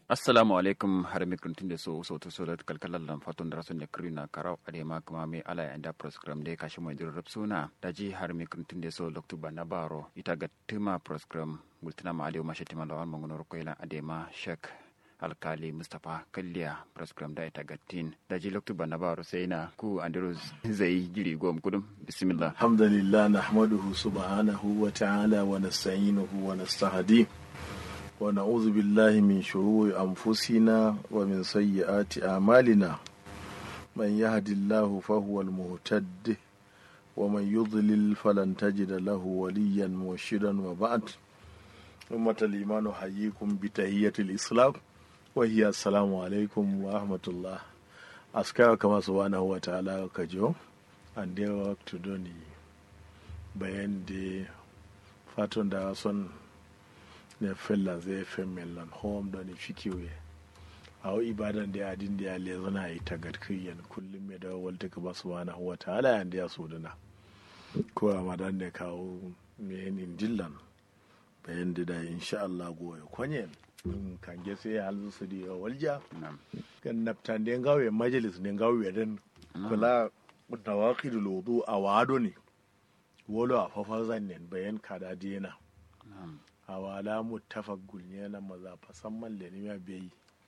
assalamu alaikum har mi kuntin da so so to so da kalkalan lan fatun da rasun da krina karau ade ma kuma me ala ya da program da kashi mai dir suna da ji har mi kuntin da so loktu bana baro ita ga tuma program multina ma ade ma shetima lawan mangono ko ila ade ma shek alkali mustapha kalliya program da ita gattin da ji loktu bana baro sai na ku andiro zai jiri gom kudum bismillah alhamdulillah nahmaduhu subhanahu wa ta'ala wa nasta'inuhu wa nastahdi ونعوذ بالله من شرور أنفسنا ومن سيئات أعمالنا من يهد الله فهو المهتد ومن يضلل فلن تجد له وليا مرشدا وبعد أمة الإيمان أحييكم بتحية الإسلام وهي السلام عليكم ورحمة الله أسكار كما سبحانه وتعالى كجو and their work to doni bayan da fatan da son ne fella zai fe mellan home da ne fikiwe a wa ibadan da adin da ya le zana yi tagarkiyan kullum mai da walta ka ba subhanahu wa ta'ala yan da ya so dana ko ramadan da kawo mai yin dillan bayan da da insha Allah goye kwanye kan ge sai halin su da walja kan naftan da gawe majalis ne gawe dan kula da waqidul wudu a wado ne wolo a fafar zannen bayan kada dina awala muttafaq gulnyana maza fasamman le nima bai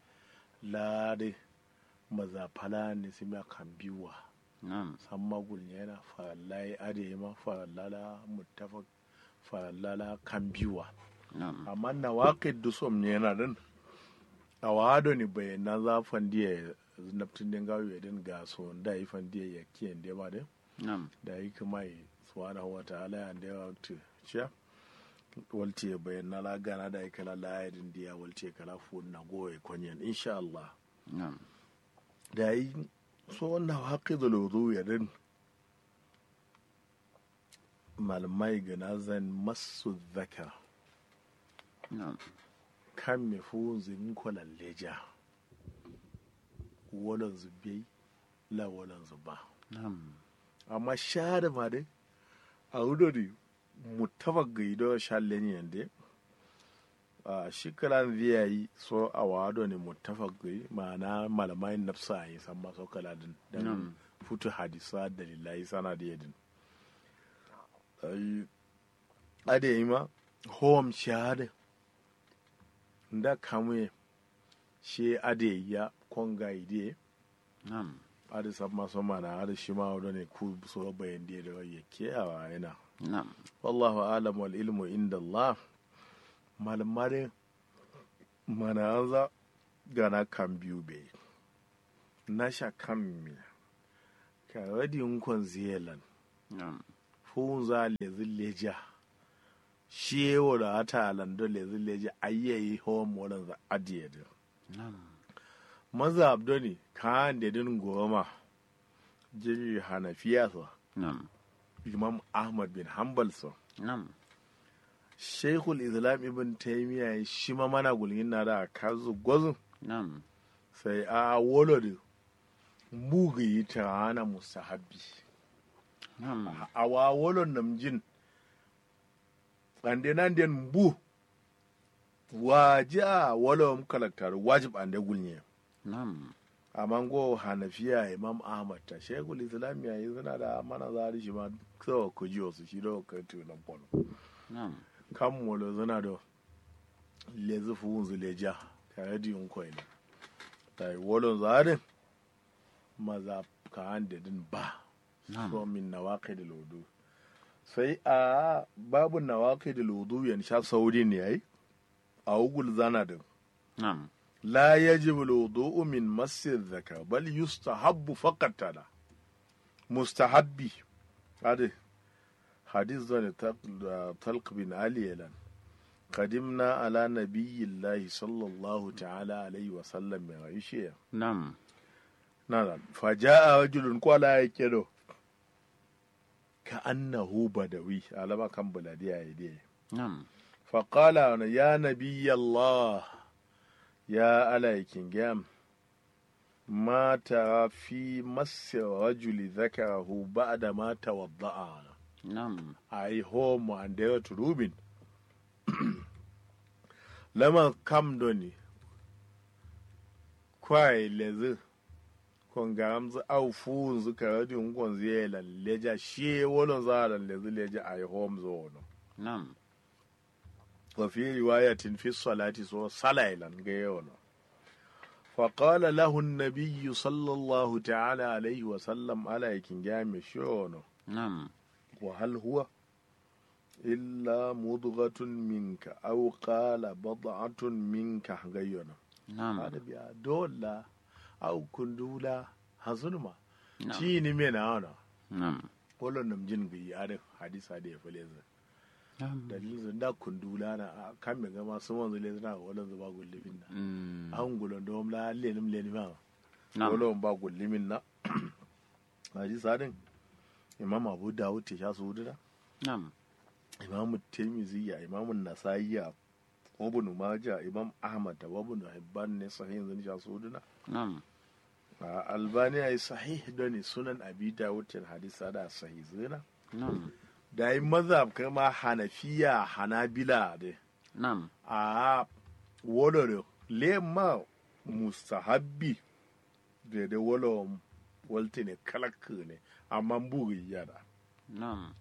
lade maza fala ne sima kan biwa samma gulnyana farallai ade ma farallala muttafaq farallala kan biwa amma na waqid du som ne yana din awado ni bai na za fandiye naftin den gawo ya din ga so da yi fandiye ya kiyan de ma de da yi kuma subhanahu wa ta'ala ya da waqti ciya walce bayan na lagana da kala layadin diya walce kala fu na goye kwanyan insha Allah da yi so wannan haƙi da lozo ya din malamai gana zan masu zaka kan me fu zin kwalan leja walan zubai la walan zuba amma sha da ma dai a wudori mutafak gaido shallen yande a shikaran zai yi so a wado ne mutafak gai ma'ana malamai nafsa yi san maso kaladin dan futu hadisa dalilai sana da yadin ade yi ma hom shahada da kamuye shi ade ya konga ide ade san maso mana ade shi ma wado ne ku so bayan da yake a yana Na'am. Wallahu alam wal ilmu inda Allah. Malamare mana anza gana kan biyu be. Na sha kan mi. Ka wadi nkon ziyalan. Na'am. Fun za lezi leja. Shi yewo da ata alando lezi leja ayyayi hawan molan za adiye da. Na'am. Maza abdoni kan da din goma. Jiri hanafiya sa. Na'am. Imam Ahmad bin Hanbal sa. Na'am. Sheikhul Islam Ibn Taymiya shi ma mana gulgin na da kazu gwazu Na'am. sai a wolo da mugu yi ta hana musahabi Na'am. a wa wolo namjin ande nan den bu waji a wolo mu kalaktar wajib ande gulnye Na'am. amma go hanafiya imam ahmad ta sheikhul islam ya yi suna da mana zari shi ma sawa ku ji wasu shi da ka tunan bono Na'am. kan molo zana da lezi fuhun zuleja tare da yin kwai ne ta yi wolon zarin maza ka hande din ba so Na'am. min na waƙe da lodo sai a babu na waƙe da lodo yan sha sauri ne yayi a ugul zana din Na'am. la yajib lodo min masir zaka bal yustahabbu faqat tada mustahabbi ade hadis zane talq bin ali yalan qadimna ala nabiyyillahi sallallahu ta'ala alaihi wa sallam mai aishiya Na'am. nana faja'a rajulun kwala ya kedo ka annahu badawi alama kan buladiya ya dai Na'am. faqala ya nabiyallah ya alaikin gam ma tara fi massi rajuli zakarahu ba'da ma tawadda'a Na'am. ai homo andera turubin lama kam doni kwai lezi kon gamzu au fu zu karadi kon zela leja shi wolon zala lezi leja ai home zone nam wa fi riwayatin fi salati so salailan ga yono فقال له النبي صلى الله تعالى عليه وسلم على يكن جامع شونه nam وهل هو إلا مضغة منك أو قال بضعة منك غيرنا nam هذا بيا دولا أو كندولا هزنما nam تيني من أنا nam ولا نمجن بي هذا حديث هذا فليز nam dalilin zan da kundula na a kan mai gama sun wanzu le zana wala zuba gullimin na Mm. an gulon da wamla lenim lenim ma nam wala ba gullimin na hadisi hadin imam abu dawud ta sha su hudu nam imamu tirmiziya imamu nasa'iya ibn majah imam ahmad da ibn hibban ne sahihin zan sha suduna nam a albani ai sahih da ne sunan abi dawud til hadisa da sahih zina nam da yi mazhab kama hanafiya hanabila de nam a wodoro lema mustahabbi da da wolo walte ne kalak ne amma buri yada nam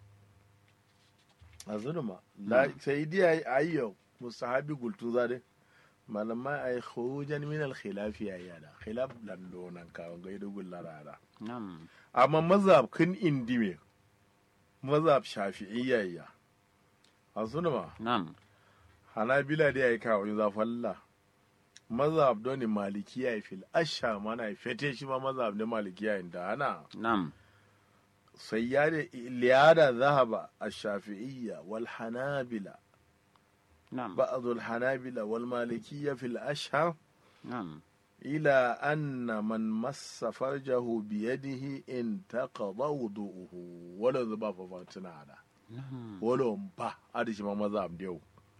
a zunuma la sai dai ayyo mustahabi gultu zade malama ay khurujan min al khilaf ya yada khilaf lan donan ka ga ido gullara da nam amma mazhab kin indime mazhab shafi'iyya ya a zunuma nam hanabila dai ay kawo za falla mazhab doni malikiya fil asha mana fete shi ma mazhab ne malikiya inda ana nam سيادة لهذا ذهب الشافعية والحنابلة nam بعض الحنابلة والمالكية في الأشهر nam إلى أن من مس فرجه بيده انتقض وضوءه ولا ذبا ففاتنا هذا nam ولا مبا هذا شما مذهب ديو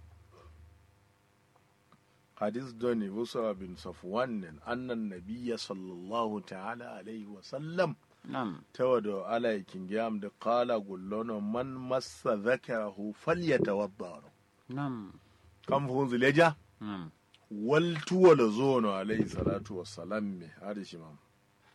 حديث دوني بصرى بن صفوان أن النبي صلى الله تعالى عليه وسلم nam tawado alaikin gam da kala gullono man massa zakarahu falyatawadda nam kan fun zileja nam wal tuwala zono alayhi salatu wassalam me hadi shi mam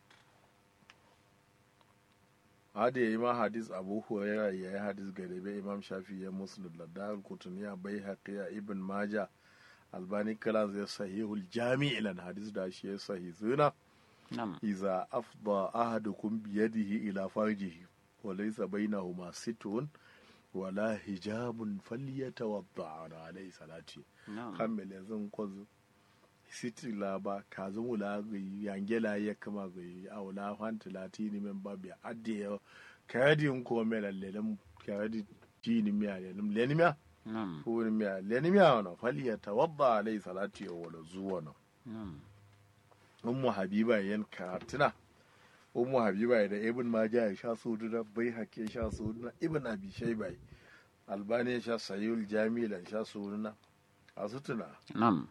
hadi ya ima hadis abu huraira ya yi hadis garebe imam shafi ya muslim da dar kutuniya bai haqiya ibn maja albani kala zai sahihul jami' ilan hadis da shi ya sahih zuna nam إذا أفضى أحدكم بيده إلى فرجه وليس بينهما ستر ولا حجاب فليتوضأ عليه صلاته nam kammel yanzu kwazo siti laba ka zumu la gayi yangela ya kama gayi a wala fanta latini men babi adde ya kayadi ko mela lelem kayadi tini miya lelem lenimiya nam ko miya lenimiya wana falyatawadda alayhi salati wala zuwa na nam ummu habiba yan karatuna ummu habiba da ibn maja ya sha su da bai hake sha su na ibn abi shayba albani ya sha sayul jami'an sha su na a su tuna nam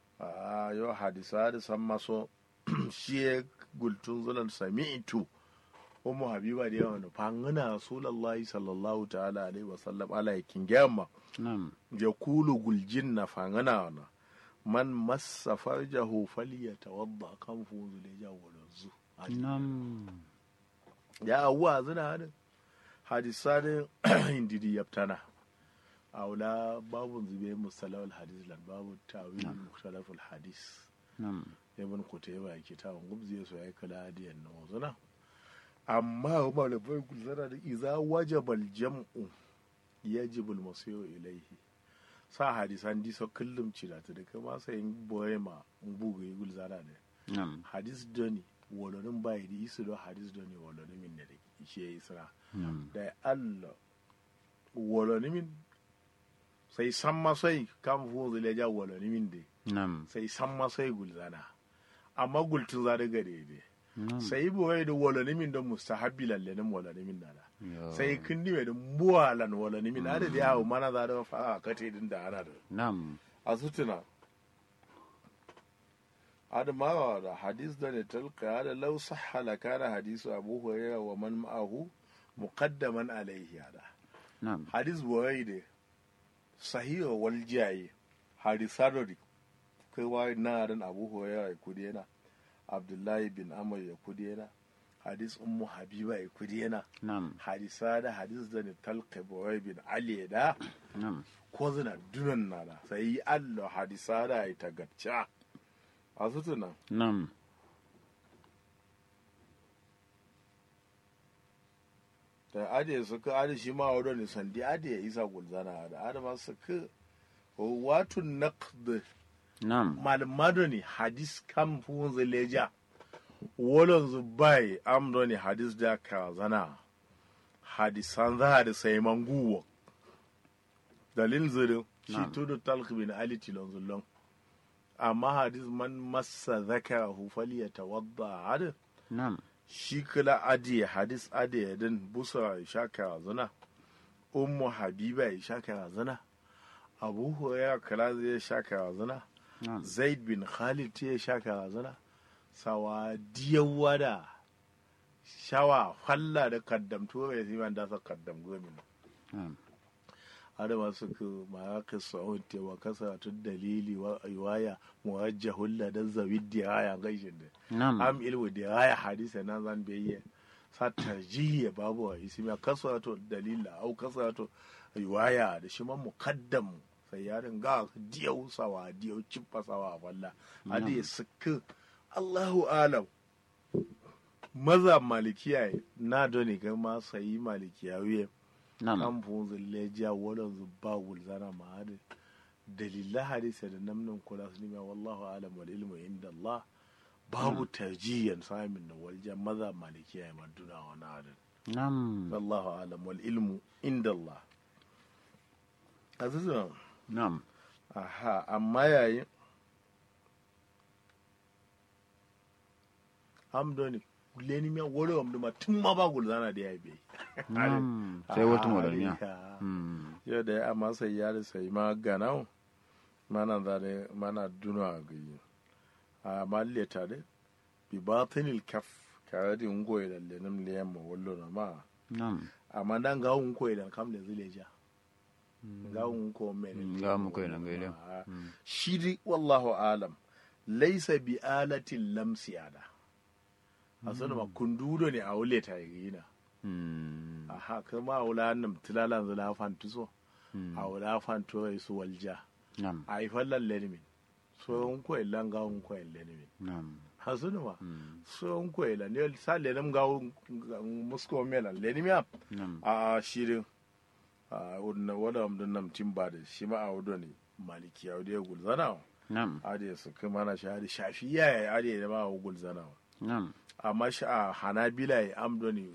a yau hadisa da san maso shi ya gultun zulan sami'tu ummu habiba da yawan fangana rasulullahi sallallahu ta'ala alaihi wasallam ala yakin gyamma nam ya kulu guljin na fangana wana man massa farjahu falyatawadda kan fuzu da ja walanzu nam ya awwa zina hadin hadisa da indidi yaftana aula babu zube mustalawal hadis lan babu tawil mukhtalaful hadis nam ibn kutayba yake ta gubzi so ya kala hadiyan na wazuna amma malamai gulzara da iza wajabal jam'u yajibu al-masiru ilayhi sa hadisan diso kullum cira ta da kama sai boye ma bugu yi gulzara da nam hadis doni wolonin bai da isu do hadis doni wolonin min da ishe ya isra nam da Allah wolonin min sai san masai kan fu zule ja wolonin min da nam sai san masai gulzana amma gultun za da gare ne nam sai boye da wolonin min don mustahabbi lalle nan wolonin min da Yo. sai kindi mai da buwalan wolonin min da da yawo mana za da fa a kate din da ana da nam a sutuna adamawa da hadis da ne talka da lau sahhala kana hadisu abu hurairah wa man ma'ahu muqaddaman alaihi hada nam hadis boye da sahiha wal jayi hadisaro di kai wa na ran abu hurairah kudi yana abdullahi bin amr ya kudena hadis ummu habiba ya kudena nam hadisa da hadis da ni talqa boy bin ali da nam ko zina dunan na da sai allo hadisa da ya tagacca a sutuna nam da ade su ka ade shi ma wadda ne sandi ade ya isa gulzana da ade ma su ka watu naqd nam malmado ne hadis kan fun zileja wolon zu bai amdo ne hadis da ka zana hadisan za da sai manguwa dalil zirin shi Na'am. tudu talq bin ali tilon zullon amma hadis man massa zakarahu falyatawadda hadis nam shi kula adiye hadis adiye din busa ya sha karazana ummu habiba ya sha karazana abu hurairah kala zai sha karazana nam zaid bin khalid ya sha karazana sawa diyawa da shawa falla da kaddamto ya zai da sa kaddam gomin nam adama suka ma'aka sa'un tewa kasatun dalili wa riwaya muwajjahul da zawid diraya gaishin da nam am ilmu diraya hadisa na zan biyayya sa tarjihi babu wa ismi kasrato dalila au kasrato riwaya da shi man muqaddam sai ya ringa diyau sawa diyau cippa sawa walla hadi suka Allahu alam maza malikiya na doni ga ma sayi malikiya wiye nam kan funzin lejiya wadon zubba gulzana ma hadi dalila hadisa da namnin kula su nima wallahu alam wal ilmu inda Allah babu tarjiyan samin na walja maza malikiya ya maduna wa na hadin nam wallahu alam wal ilmu inda Allah azizun nam aha amma yayin amdoni leni miya wole wamdu ma tun ma ba gulzana da ya bai nam sai wata modalmiya Ah, Mm. yau da ya amma sai ya da sai ma ganau mana zare mana duna gayi a malle tare bi batinil kaf kare di ngoy da lenum liyam ma wallo na ma nam amma dan ga un koy da kam da zileja ga un ko me Mm, ga un koy da gaile. Mm. shi di wallahu alam laysa bi alatin lamsi ada asana ma kundudo ne a wule ta yi na Mm. aha kama wula nam tilalan zula fantuso Mm. a wula fanto su walja nam a yi fallan lenimin so n ko ilan ga n ko lenimin nam hasunu ma Mm. so n ko ilan ne sa lenim ga musko mela lenimia nam a shirin a wudna wada amdun nam timba da shi ma a wudo ne maliki a wudo ya gulzana nam a da su kuma na shahadi shafiya ya are da ma a gulzana nam amma shi a hanabila ya amdo ne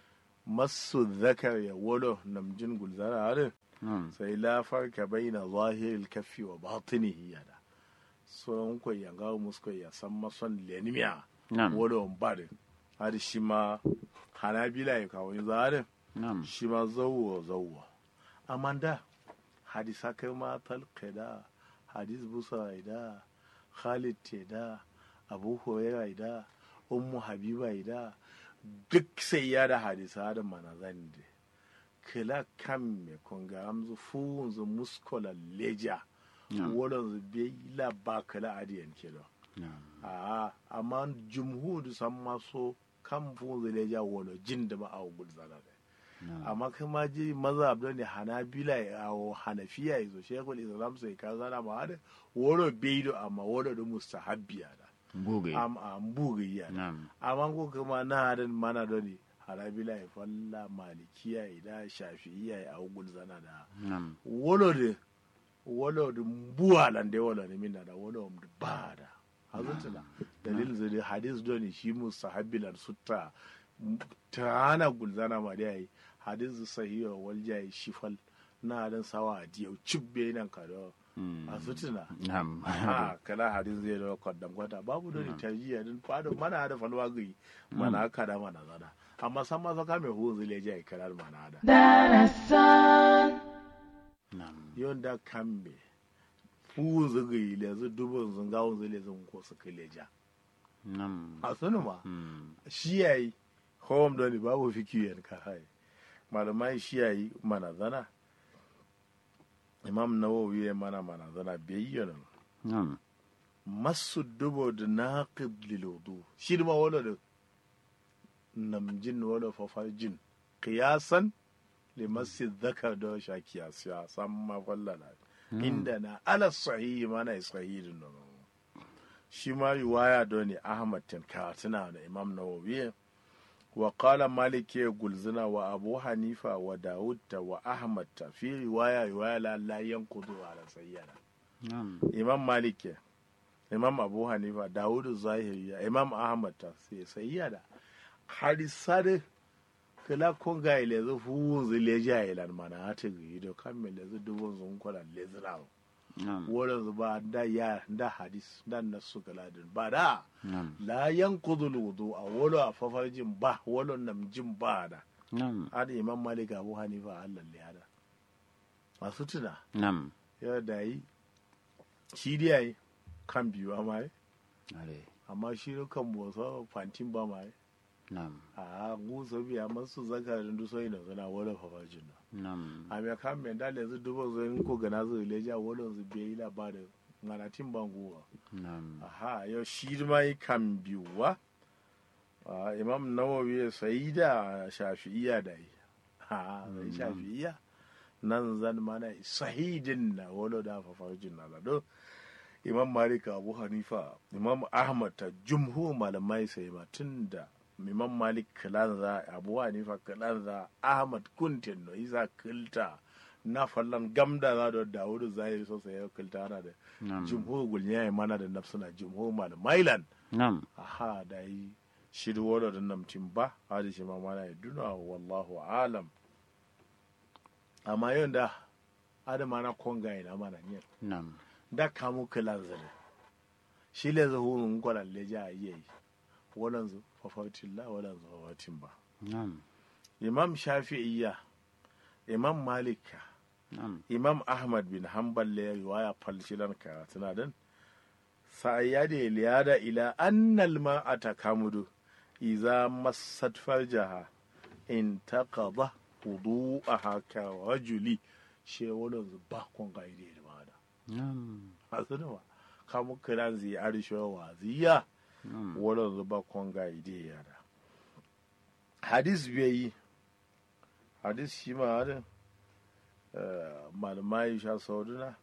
masu zakar ya wolo namjin gulzana a da nam sai la farka baina zahiril kaffi wa batinihi yada so ko ya ga musko ya san mason lenimiya nam wodo bade har shi ma hanabila ya kawo zare nam shi ma zawwa zawwa amma da hadisa kai ma talqida hadis busa da khalid te da abu hurairah da ummu habiba da duk sai ya da hadisa da manazan da kila kan me konga amzu funzu muskola leja nam wodon zu be la ba kila adiyan kedo nam a amma jumhudu san maso kan funzu leja wodo jin da ma a gulzana da nam amma kai ma ji mazhab don ne hanabila ya awo hanafiya ya zo shekul islam sai ka zana ma hada woro beido amma woro da mustahabbiya da bugai am am bugayya da nam amma ko kuma na hadan mana don ne hanabila ya falla malikiya ya da shafi'iya ya awo gulzana da nam wolo de wolo de mbuwa lande wolo ne minna da wolo de bada hazutuna dalil zai hadis doni shi mustahabbilan sutta tana gulzana ma da yayi hadis sahiha wal jayi shifal na dan sawa diyau cibbe nan ka da Mm. hazutuna nam ha kala hadis zai da kwaddam kwata babu doni tajiya din fado mana da falwa gai mana kada mana zana amma san ma saka mai hu zai jayi kalar mana da Darasan, nam yonda kambe fu zuga yi lezu dubin zungawun zai lezun ko su kai leja nam a sunu ma Mm. shi yayi home doni babu fikiyen ka hai malamai shi yayi mana zana imam nawawi ya mana mana zana bai yi nan nam masu dubo da naqid lil wudu shi ma wala da namjin wala fafajin qiyasan li masjid dhakar da sha kiyasiya san ma wallala inda na ala sahihi mana sahihin no shi ma riwaya da ne ahmad tin katina da imam nawawi wa qala malik ya gulzina wa abu hanifa wa daud ta wa ahmad ta fi riwaya riwaya la la yanqudu ala sayyana Na'am. imam malik ya imam abu hanifa daud zahiri ya imam ahmad ta sai sayyada hadisade kala konga ile zu fuun zu leja ilan mana hata gi do kammele zu dubun zun kwala lezrawo Na'am. wurin su ba da ya da hadis da nasu galadin ba da Na'am. la yanqudu wudu a wolo a fafarjin ba wolo namjin ba da Na'am. hada imam malik abu hanifa allah le hada masu tuna Na'am. ya da yi shi dai yayi kan biyu amma yi Ale. amma shi ne kan bosa fantin ba ma yi Na'am. a gusa biya masu zakarin dusoyi da suna wolo fafarjin na Na'am. a mai kan mai dale zu dubo zai ko gana zu leja wolo zu biya yi labarin nganatin banguwa Na'am. aha yau shi ma yi kan biyuwa Ah, imam nawawi ya sayi da shafi'iya da yi ha sai shafi'iya nan zan mana sahidin na wolo da fafarjin na lado imam malik abu hanifa imam ahmad ta jumhu malamai sai ma tun da imam malik kalanza abu hanifa kalanza ahmad kuntin no isa kilta na fallan gamda za da dawudu zahiri sosai ya kilta ana da Na'am. jumhur gulnya ya mana da nafsuna jumhur mal mailan Na'am. aha da yi shiru wala da namtin ba hadi shi ma mana ya duna wallahu alam amma yau da adama na konga ina mana ne Na'am. da kamu kilan zane shi le zuhurun kwalan leja a yi walan zu fafatin la walan zu fafatin ba Na'am. imam shafi'iyya imam malika Na'am. imam ahmad bin hanbal le riwaya falshilan karatuna din sa'ayyade liyada ila annal ma'ata kamudu iza massat farjaha in taqada wudu'aha ka rajuli she wala ba kon ga ide da mada Na'am. asuna wa kamu kiran zi arisho wa ziya Na'am. wala ba kon ga ide ya da hadis bai hadis shi ma hadin malamai sha sauduna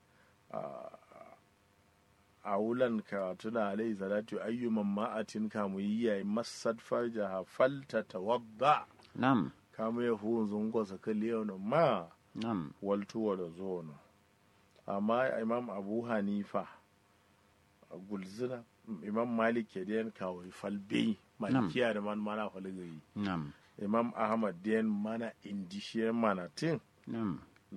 a wulan karatuna alai salatu ayyuman ma'atin kamu yi yayi masad farjaha falta tawadda Na'am. kamu ya hu zungo sa kaliyo ma Na'am. waltuwa da zono amma imam abu hanifa a gulzina imam malik ke den kawai falbe malikiya da man mana falgayi Na'am. imam ahmad den mana indishiyar mana tin Na'am.